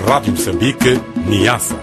Rádio Moçambique, Niassa.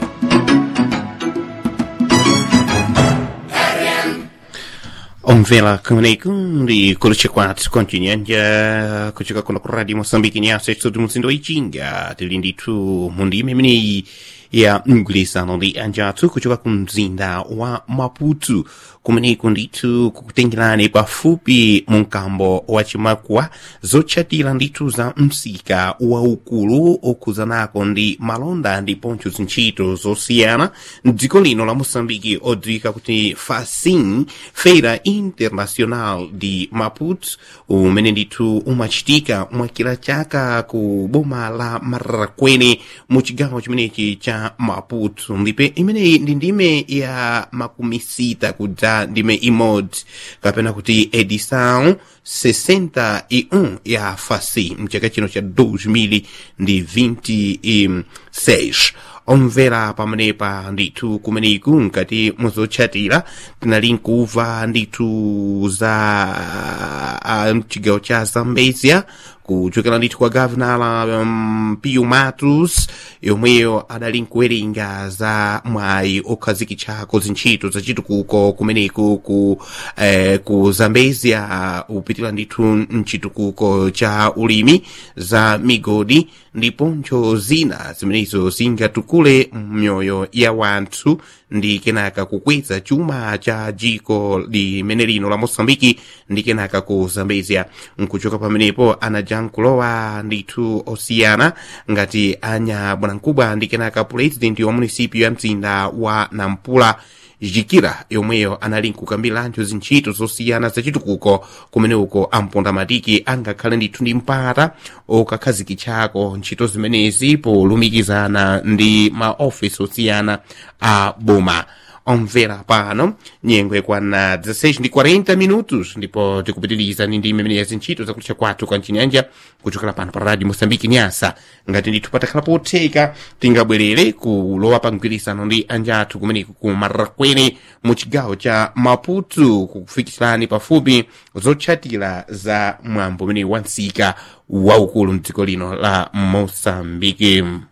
omvela kumeneko ndi kulucha kwathu kontinyanja kuchoka kuno ku radio moçambique nyasa estudo muzindo ichinga tili ndithu mundime imeneyi ya mgwirizano ndi anjathu kuchoka ku mzinda wa maputo kumeneko ndithu kukutengerani pafupi mu mkambo wa chimakwa zotchatira ndithu za msika waukulu okhuzanako ndi malonda ndiponso zintchito zosiyana mdziko lino la moçambike odziwika kuti facin feira internacional de maputo umene ndithu umachitika mwakila chaka ku boma la marraquene mu chigawo chimenechi cha maputo ndipo imeneyi ndi ndime ya makumi sita kudza ndime imodzi kapena kuti edição 61 ya fasi mchaka chino cha 2026 omvera pamenepa ndithu kumeneku nkati muzotchatira tinali nkuva ndithu za uh, mchigawo cha zambezia kuchokera ndithu kwa gavenala um, pio matos yomweyo adali nkuwerenga za mwayi okhazikitchako zintchito zachitukuko kumeneku ku, eh, ku zambezia upitira ndithu mchitukuko cha ulimi za migodi ndiponso zina zimenezo zingatukule myoyo ya wanthu ndi kenaka kukweza chuma cha jiko limene lino la moçambike ndi kenaka ku zambezia nkuchoka pamenepo anajankulowa ndithu osiyana ngati anya bwanamkubwa ndi kenaka pulezidenti wa munisipio ya mzinda wa nampula jikira yomweyo anali nkukambirantho zintchito zosiyana zachitukuko kumene uko amponda matiki angakhale ndithu ndi mpata okakhazikitchako ntchito zimenezi polumikizana ndi maofisi osiyana a boma omvera pano nyengo ikwana 16 ndi 40 minutos ndipo tikupitiriza ndi ndime imene ya zintchito zakutcha kwathu kwa mchinyanja kuchokera pano pa radio moçambike nyasa ngati ndithu patakhala potheka tingabwerere kulowa pa mgwirizano ndi anjathu kumeneku ku marraquene mu chigawo cha maputo kukufikisirani pafupi zotchatira za mwambo umene wa msika waukulu mdziko lino la moçambike